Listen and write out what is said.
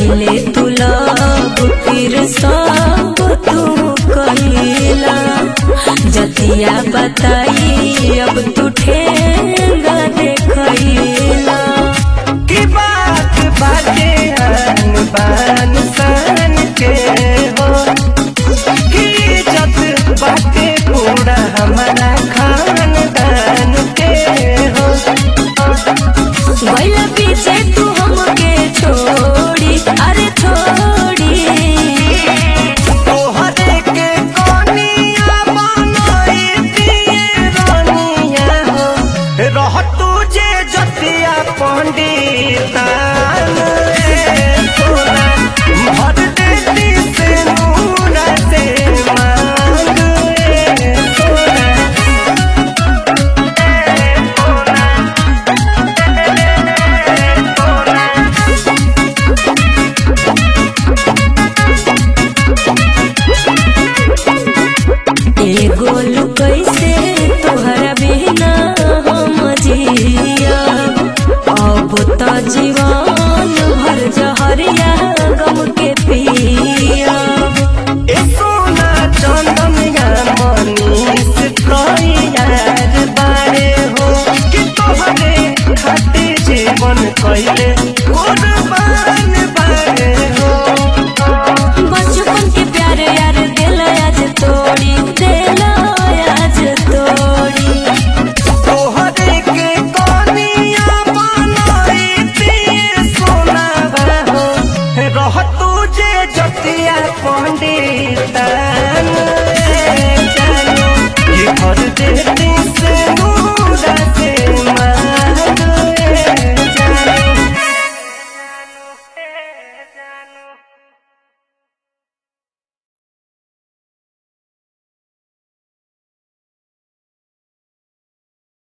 पहिले तू लब फिर सब तू कहिला जतिया बताई अब तू ठेंगा देखैला की बात बाटे आन बान सान के हो की इज्जत बाटे पूरा हमारा खानदान के हो गइल पीछे तू हमके छोड़ी अरे छोड़ी तोहरे के कोनिया बनाई दिए रानिया हो रह तुझे जतिया पंडितान रे सोना भर देती से नूरा से मांग रे सोना एगो कैसे तोहरा बिना हम जिया अब त जीवन भर जहरिया गम के पिया ए सोना चंदनिया मनीष कई यार बारे हो कि तोहरे खातिर जीवन कैले कुर्बान बारे हो बचपन के प्यार यार दिल आज तोड़ी दिल आज तोड़ी तोहरे के कनिया बनाई दिए सोना हो रह तुझे जतिया पंडितान